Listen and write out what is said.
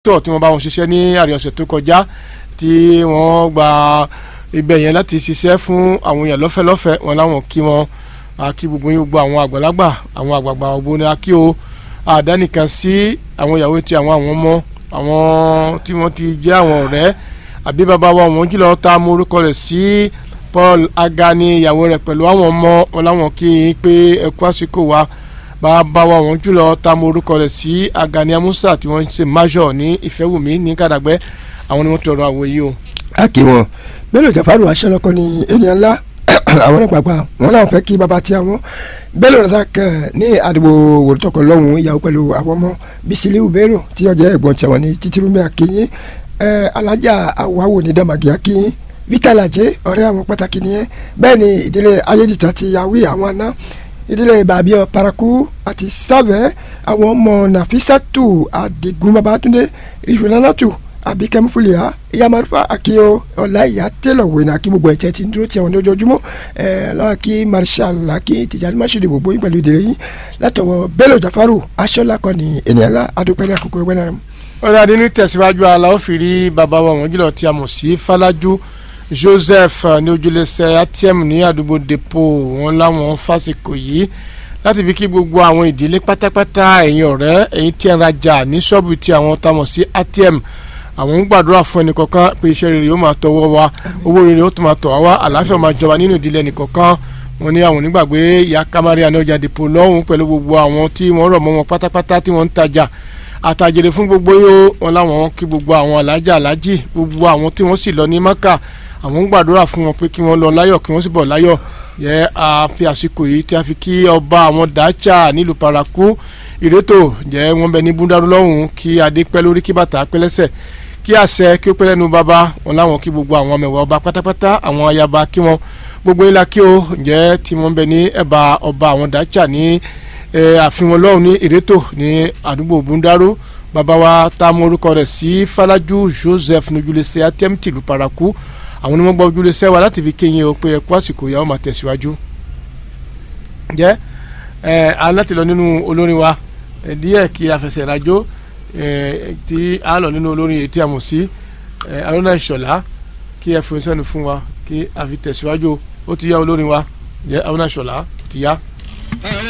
tó tí wọ́n bá wọn ṣiṣẹ́ ní àárín ọ̀sẹ̀ tó kọjá tí wọ́n gba ibẹ̀ yẹn láti ṣiṣẹ́ fún àwọn èèyàn lọ́fẹ̀lọ́fẹ̀ wọn láwọn kí wọn kí gbogbo yín gbogbo àwọn àgbàlagbà àwọn àgbààgbà ògbó ni a kí o àdánìkan sí àwọn ìyàwó ti àwọn àwọn ọmọ àwọn tí wọ́n ti jẹ́ àwọn ọ̀rẹ́ àbí bàbá wa wọn jùlọ ta mú orúkọ rẹ̀ sí Paul Agani ìyàwó rẹ̀ pẹ̀lú àwọn ọmọ wọn láwọn kí yín pé ẹ kú àsìkò wa bàbá wa wọn jùlọ ta mú orúkọ rẹ̀ sí Agani Amusa tí wọ́n ń ṣe major ní Ìfẹ́wùmí ní Kàdàgbẹ́ àwọn ni wọ́n tọrọ àwọ̀ yìí o. a kì wọn Bello Jafaru aṣọlọkọ ni ènìyàn ńlá àwọn àgbààgbà wọn làwọn fẹ́ kí baba tí àwọn Bello Razak ní àdìgbò wòlítọkọ lọhùnún ìyàwó pẹ̀lú àwọn ọmọ Bisiliu Bello tí ó jẹ́ ẹ̀gbọ́n tiwọn ní títírímẹ akínyìn alájà awáwò ní dàmàgì akínyìn Vital Ajé ọ̀rẹ́ àwọn pàtàkì nìyẹn bẹ́ẹ̀ ni ìdílé ayédìtàn ti yàwé àwọn àná ìdílé bàbíọ paraku àti sábẹ àwọn ọmọ nàfisàtù àdìgún babatunde ìfúnnáàtù àbíkẹ́múfúlìá ìyàmàlúfà àkíyọ ọ̀la ìyá tẹ́lọ̀ wẹ̀nà kí gbogbo ẹ̀jẹ̀ ti ń dúró tiẹ̀ wọn lójoojúmọ́ ẹ̀ lọ́wọ́ kí marshal laki tìjàdí masudi gbogbo yín pẹ̀lú ìdílé yín látọwọ́ Bello Jafaru aṣọ́lá kan ní ènìyàn ńlá adúpẹ́lẹ́ àkókò ẹgbẹ́ náà. ọ̀rẹ́ adé ní tẹ̀síwájú aláwọ̀ fìrí bàbá wa wọ́n jùlọ tí a mọ̀ sí Falaju Joseph ní ojúlẹsẹ atm ní àdúgbò depo wọn láwọn fásikò yìí láti fi kí gbogbo àwọn ìdílé pátápátá ẹ̀yin ọ̀rẹ́ ẹ̀yin tí ẹ ń rajà ní ṣọ́ọ̀bù tí àwọn tá a mọ̀ sí atm àwọn ń gbàdúrà fún ẹnìkọ̀ọ̀kan pé iṣẹ́ rere yóò máa tọwọ́ wa owó rere ó tún máa tọ̀ wá wá àlàáfíà máa jọba nínú ìdílé ẹnìkọ̀ọ̀kan wọn ní àwọn onígbàgbé ìyá kamari àná ọjà depo lọ́hùn pẹ̀lú gbogbo àwọn tí wọ́n rọ̀ mọ́ wọn pátápátá tí wọ́n ń tajà àtàjèrè fún gbogbo yóò wọn láwọn kí gbogbo àwọn alájà alájì gbogbo àwọn tí wọ́n sì lọ ní maka àwọn ń gbàdúrà fún wọn pé kí wọ́n lọ láyọ̀ kí wọ́n sì bọ̀ láyọ̀ yẹ a fi àsìkò yìí tí a fi kí ọba àwọn dacha nílùú paraku ìrètò jẹ́ wọ́n bẹ ní búndàrú lọ́hùn kí adé pẹ́ lórí kí bàtà pẹ́ lẹ́sẹ̀ kí àṣẹ kí ó pẹ́ lẹ́nu bàbá wọn láwọn kí gbogbo àwọn mẹ̀wàá ọba pátápátá àwọn ayaba kí wọ́n gbogbo ńlá kí o jẹ́ tí wọ́n bẹ ní ẹ̀bà ọba àwọn dacha ní àfihàn lọ́hùn ní ìrètò ní àdúgbò búndàrú bàbá wa tá a mọ orúkọ rẹ̀ sí Falaju Joseph nojúlẹsẹ atm tìlú paraku àwọn ni wọ́n gbọ́ ojúlé sẹ́wà láti fi kéyìn o pé ẹ kú àsìkò ìyàwó máa tẹ̀síwájú. jẹ́ ẹ aláti lọ nínú olórin wa díẹ̀ kí afẹsẹ̀ rajó tí a lọ nínú olórin èyí tí a mọ̀ sí arúnà ìṣọ̀lá kí ẹ fún sẹ́nu fún wa kí a fi tẹ̀síwájú ó ti yá olórin wa jẹ́ arúnà ìṣọ̀lá ó ti yá.